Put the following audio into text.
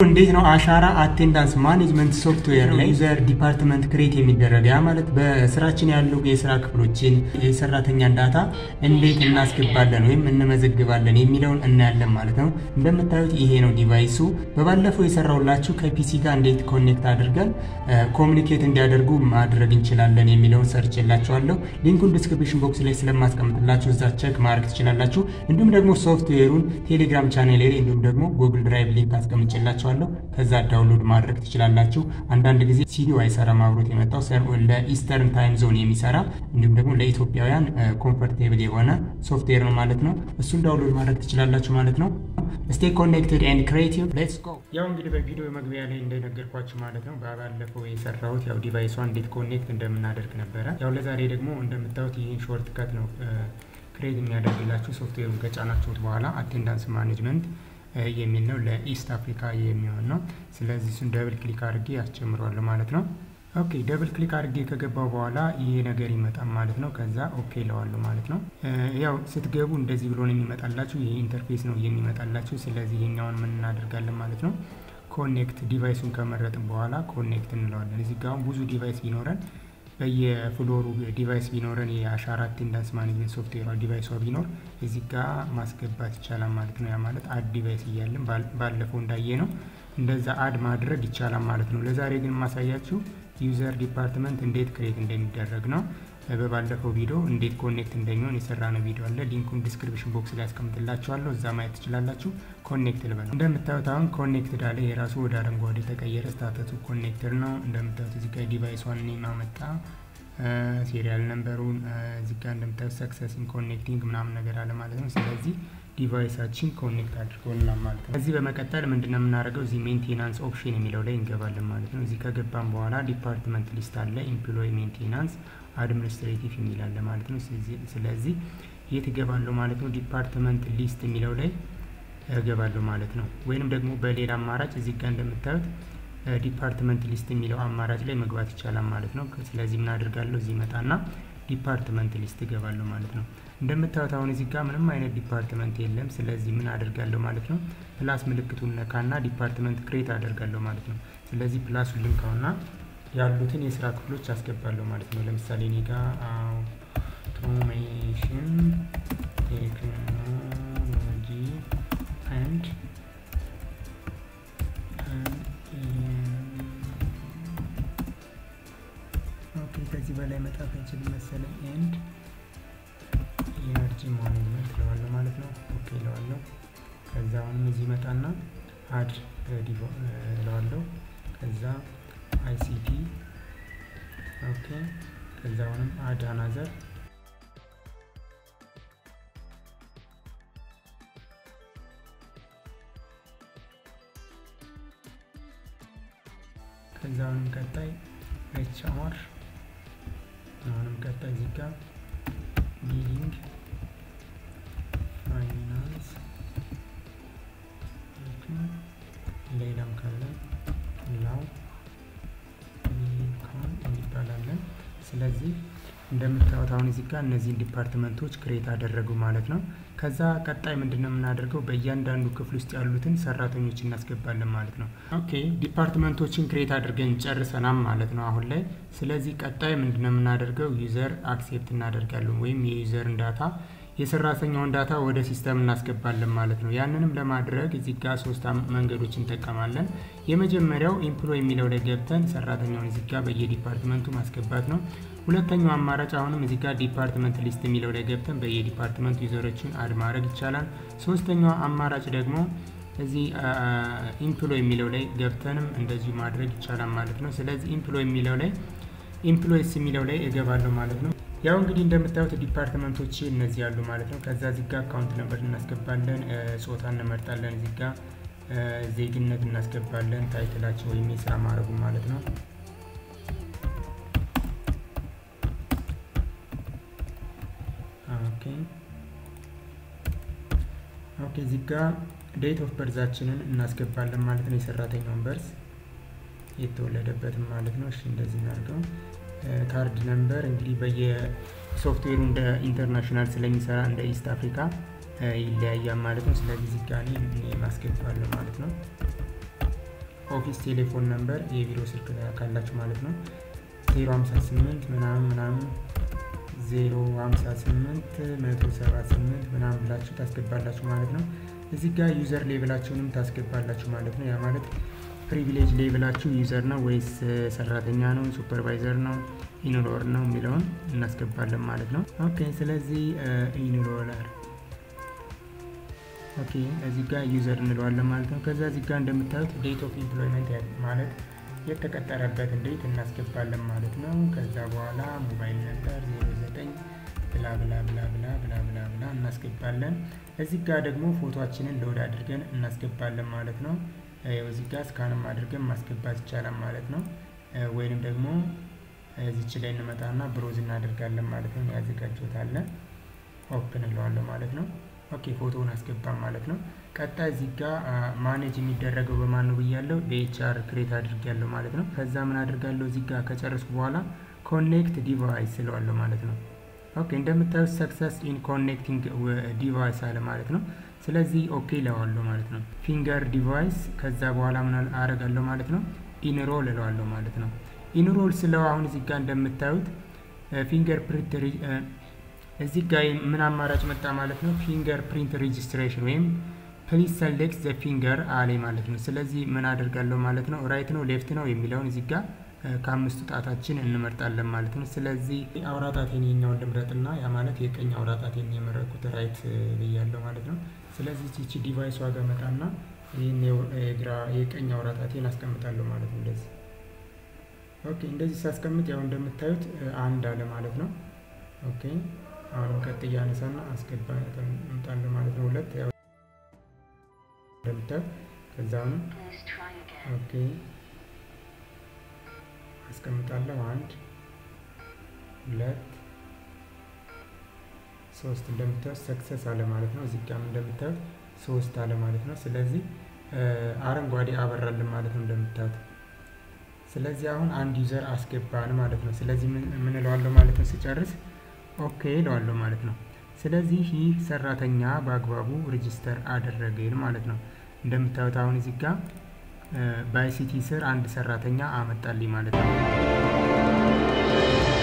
እንዴት ነው አሻራ አቴንዳንስ ማኔጅመንት ሶፍትዌር ላይ ዩዘር ዲፓርትመንት ክሬት የሚደረግ ያ ማለት በስራችን ያሉ የስራ ክፍሎችን የሰራተኛን ዳታ እንዴት እናስገባለን ወይም እንመዘግባለን የሚለውን እናያለን ማለት ነው። እንደምታዩት ይሄ ነው ዲቫይሱ። በባለፈው የሰራውላችሁ ከፒሲ ጋር እንዴት ኮኔክት አድርገን ኮሚኒኬት እንዲያደርጉ ማድረግ እንችላለን የሚለውን ሰርች የላችኋለሁ። ሊንኩን ዲስክሪፕሽን ቦክስ ላይ ስለማስቀምጥላችሁ እዛ ቸክ ማድረግ ትችላላችሁ። እንዲሁም ደግሞ ሶፍትዌሩን ቴሌግራም ቻኔል ላይ እንዲሁም ደግሞ ጉግል ድራይቭ ሊንክ አስቀምጬላችኋለሁ ከዛ ዳውንሎድ ማድረግ ትችላላችሁ። አንዳንድ ጊዜ ሲዲው አይሰራም አብሮት የመጣው ለኢስተርን ታይም ዞን የሚሰራ እንዲሁም ደግሞ ለኢትዮጵያውያን ኮምፈርቴብል የሆነ ሶፍትዌር ነው ማለት ነው። እሱን ዳውንሎድ ማድረግ ትችላላችሁ ማለት ነው። ስቴ ኮኔክትድ ኤንድ ክሬቲቭ ሌትስ ጎ። ያው እንግዲህ በቪዲዮ መግቢያ ላይ እንደነገርኳችሁ ማለት ነው ባለፈው የሰራሁት ያው ዲቫይሷን እንዴት ኮኔክት እንደምናደርግ ነበረ። ያው ለዛሬ ደግሞ እንደምታዩት ይህን ሾርት ከት ነው ክሬት የሚያደርግላችሁ ሶፍትዌሩን ከጫናችሁት በኋላ አቴንዳንስ ማኔጅመንት የሚል ነው ለኢስት አፍሪካ የሚሆን ነው። ስለዚህ እሱን ደብል ክሊክ አድርጌ ያስጀምረዋለሁ ማለት ነው። ኦኬ ደብል ክሊክ አድርጌ ከገባው በኋላ ይሄ ነገር ይመጣል ማለት ነው። ከዛ ኦኬ ለዋለሁ ማለት ነው። ያው ስትገቡ እንደዚህ ብሎ ነው የሚመጣላችሁ። ይሄ ኢንተርፌስ ነው የሚመጣላችሁ። ስለዚህ ይሄኛውን ምን እናደርጋለን ማለት ነው። ኮኔክት ዲቫይሱን ከመረጥን በኋላ ኮኔክት እንለዋለን። እዚህ ጋር ብዙ ዲቫይስ ቢኖረን በየፍሎሩ ዲቫይስ ቢኖረን የአሻራ አቴንዳንስ ማኔጅመንት ሶፍትዌሯ ዲቫይሷ ቢኖር እዚህ ጋር ማስገባት ይቻላል ማለት ነው። ያ ማለት አድ ዲቫይስ እያለን ባለፈው እንዳየ ነው እንደዛ አድ ማድረግ ይቻላል ማለት ነው። ለዛሬ ግን የማሳያችሁ ዩዘር ዲፓርትመንት እንዴት ክሬት እንደሚደረግ ነው። በባለፈው ቪዲዮ እንዴት ኮኔክት እንደሚሆን የሰራነው ቪዲዮ አለ። ሊንኩን ዲስክሪፕሽን ቦክስ ላይ ያስቀምጥላችኋለሁ። እዛ ማየት ትችላላችሁ። ኮኔክት ልበለው። እንደምታዩት አሁን ኮኔክትድ አለ። የራሱ ወደ አረንጓዴ የተቀየረ ስታተሱ ኮኔክትድ ነው። እንደምታዩት እዚህ ጋር ዲቫይሷን ኔም አመጣ፣ ሴሪያል ነምበሩን እዚህ ጋር እንደምታዩት ሰክሰስን ኮኔክቲንግ ምናምን ነገር አለ ማለት ነው። ስለዚህ ዲቫይሳችን ኮኔክት አድርጎልናል ማለት ነው። ከዚህ በመቀጠል ምንድነው የምናደርገው? እዚህ ሜንቴናንስ ኦፕሽን የሚለው ላይ እንገባለን ማለት ነው። እዚህ ከገባን በኋላ ዲፓርትመንት ሊስት አለ፣ ኤምፕሎይ ሜንቴናንስ አድሚኒስትሬቲቭ የሚል አለ ማለት ነው። ስለዚህ የት እገባለሁ ማለት ነው? ዲፓርትመንት ሊስት የሚለው ላይ እገባለሁ ማለት ነው። ወይንም ደግሞ በሌላ አማራጭ እዚህ ጋር እንደምታዩት ዲፓርትመንት ሊስት የሚለው አማራጭ ላይ መግባት ይቻላል ማለት ነው። ስለዚህ ምን አድርጋለሁ? እዚህ መጣና ዲፓርትመንት ሊስት እገባለሁ ማለት ነው። እንደምታዩት አሁን እዚህ ጋር ምንም አይነት ዲፓርትመንት የለም። ስለዚህ ምን አደርጋለሁ ማለት ነው? ፕላስ ምልክቱን ነካና ዲፓርትመንት ክሬት አደርጋለሁ ማለት ነው። ስለዚህ ፕላሱን ልንካውና ያሉትን የስራ ክፍሎች አስገባለሁ ማለት ነው። ለምሳሌ እኔ ጋር አውቶሜሽን ቴክኖሎጂ አንድ ኦኬ፣ ከዚህ በላይ መጣፍ አይችልም መሰለኝ። ኤንድ ኢነርጂ ማኔጅመንት እለዋለሁ ማለት ነው። ኦኬ እለዋለሁ። ከዛ አሁንም እዚህ መጣና አድ እለዋለሁ። ከዛ አይሲቲ ኦኬ። ከዛ አሁንም አድ አናዘር ከዛ አሁንም ቀጣይ ኤች አር አሁንም ቀጣይ እዚህ ጋር ቢሊንግ ፋይናንስ ሌላም ካለ ላው ሊንካን እንባላለን። ስለዚህ እንደምታዩት አሁን እዚህ ጋር እነዚህን ዲፓርትመንቶች ክሬት አደረጉ ማለት ነው። ከዛ ቀጣይ ምንድነው የምናደርገው? በእያንዳንዱ ክፍል ውስጥ ያሉትን ሰራተኞች እናስገባለን ማለት ነው። ኦኬ ዲፓርትመንቶችን ክሬት አድርገን ጨርሰናል ማለት ነው አሁን ላይ። ስለዚህ ቀጣይ ምንድነው የምናደርገው? ዩዘር አክሴፕት እናደርጋለን ወይም የዩዘርን ዳታ የሰራተኛውን ዳታ ወደ ሲስተም እናስገባለን ማለት ነው። ያንንም ለማድረግ እዚህ ጋር ሶስት መንገዶች እንጠቀማለን። የመጀመሪያው ኢምፕሎይ የሚለው ላይ ገብተን ሰራተኛውን እዚህ ጋር በየዲፓርትመንቱ ማስገባት ነው። ሁለተኛው አማራጭ አሁንም እዚህ ጋር ዲፓርትመንት ሊስት የሚለው ላይ ገብተን በየዲፓርትመንቱ ዩዘሮችን አድ ማድረግ ይቻላል። ሶስተኛው አማራጭ ደግሞ እዚህ ኢምፕሎይ የሚለው ላይ ገብተንም እንደዚሁ ማድረግ ይቻላል ማለት ነው። ስለዚህ ኢምፕሎይ የሚለው ላይ ኢምፕሎይስ የሚለው ላይ እገባለሁ ማለት ነው። ያው እንግዲህ እንደምታዩት ዲፓርትመንቶች እነዚህ ያሉ ማለት ነው። ከዛ እዚህ ጋር አካውንት ነበር እናስገባለን፣ ጾታ እንመርጣለን፣ እዚህ ጋር ዜግነት እናስገባለን፣ ታይትላቸው ወይም የስራ ማድረጉ ማለት ነው። ኦኬ ኦኬ እዚህ ጋር ዴት ኦፍ በርዛችንን እናስገባለን ማለት ነው። የሰራተኛውን በርዝ የተወለደበትም ማለት ነው። እሺ እንደዚህ እናድርገው። ካርድ ነምበር እንግዲህ በየሶፍትዌሩ እንደ ኢንተርናሽናል ስለሚሰራ እንደ ኢስት አፍሪካ ይለያያል ማለት ነው። ስለዚህ እዚህ ጋር እኔ ማስገባለሁ ማለት ነው። ኦፊስ ቴሌፎን ነምበር የቢሮ ስልክ ካላችሁ ማለት ነው 058 ምናምን ምናምን 058 178 ምናምን ብላችሁ ታስገባላችሁ ማለት ነው። እዚህ ጋር ዩዘር ሌብላችሁንም ታስገባላችሁ ማለት ነው። ያ ማለት ፕሪቪሌጅ ሌብላችሁ ዩዘር ነው ወይስ ሰራተኛ ነው፣ ሱፐርቫይዘር ነው፣ ኢንሮለር ነው የሚለውን እናስገባለን ማለት ነው። ኦኬ ስለዚህ ኢንሮለር ኦኬ እዚህ ጋር ዩዘር እንለዋለን ማለት ነው። ከዛ እዚህ ጋር እንደምታዩት ዴት ኦፍ ኢምፕሎይመንት ማለት የተቀጠረበትን ዴት እናስገባለን ማለት ነው። ከዛ በኋላ ሞባይል ነበር 09 ብላ ብላ ብላ ብላ ብላ ብላ ብላ እናስገባለን። እዚህ ጋር ደግሞ ፎቶችንን ሎድ አድርገን እናስገባለን ማለት ነው። እዚህ ጋር ስካንም አድርገን ማስገባት ይቻላል ማለት ነው። ወይንም ደግሞ እዚች ላይ እንመጣና ብሮዝ እናደርጋለን ማለት ነው። ያዘጋጀታለን ኦፕን እለዋለሁ ማለት ነው። ኦኬ ፎቶውን አስገባም ማለት ነው። ቀጣይ እዚህ ጋር ማኔጅ የሚደረገው በማን ነው ብያለው፣ በኤችአር ክሬት አድርጊያለሁ ማለት ነው። ከዛ ምን አድርጋለሁ እዚህ ጋር ከጨረስኩ በኋላ ኮኔክት ዲቫይስ ስለዋለሁ ማለት ነው። ኦኬ እንደምታዩት ሰክሰስ ኢን ኮኔክቲንግ ዲቫይስ አለ ማለት ነው። ስለዚህ ኦኬ እለዋለሁ ማለት ነው። ፊንገር ዲቫይስ ከዛ በኋላ ምን አረጋለሁ ማለት ነው፣ ኢንሮል እለዋለሁ ማለት ነው። ኢንሮል ስለው አሁን እዚህ ጋር እንደምታዩት ፊንገር ፕሪንት እዚህ ጋር ምን አማራጭ መጣ ማለት ነው። ፊንገር ፕሪንት ሬጅስትሬሽን ወይም ፕሊዝ ሰሌክት ዘ ፊንገር አሌ ማለት ነው። ስለዚህ ምን አደርጋለሁ ማለት ነው። ራይት ነው ሌፍት ነው የሚለውን እዚህ ጋር ከአምስቱ ጣታችን እንመርጣለን ማለት ነው። ስለዚህ አውራ ጣቴን የኛውን ልምረጥና ያ ማለት የቀኝ አውራ ጣቴን የመረጥኩት ራይት ብያለሁ ማለት ነው። ስለዚህ ቺቺ ዲቫይስ ዋጋ መጣና ይህን የግራ የቀኝ አውራ ጣቴን አስቀምጣለሁ ማለት ነው። እንደዚህ ኦኬ። እንደዚህ ሳስቀምጥ ያው እንደምታዩት አንድ አለ ማለት ነው። ኦኬ አሁንም ቀጥ እያነሳና አስገባ እምጣለሁ ማለት ነው። ሁለት ያው እንደምታዩት ከዛ አሁንም ኦኬ አስቀምጣለሁ። አንድ ሁለት ሶስት እንደምታዩት ሰክሰስ አለ ማለት ነው። እዚህ ጋርም እንደምታዩት ሶስት አለ ማለት ነው። ስለዚህ አረንጓዴ አበራልን ማለት ነው እንደምታዩት። ስለዚህ አሁን አንድ ዩዘር አስገባን ማለት ነው። ስለዚህ ምን እለዋለሁ ማለት ነው ስጨርስ ኦኬ እለዋለሁ ማለት ነው። ስለዚህ ይህ ሰራተኛ በአግባቡ ሬጅስተር አደረግን ማለት ነው። እንደምታዩት አሁን እዚህ ጋር በአይሲቲ ስር አንድ ሰራተኛ አመጣልኝ ማለት ነው።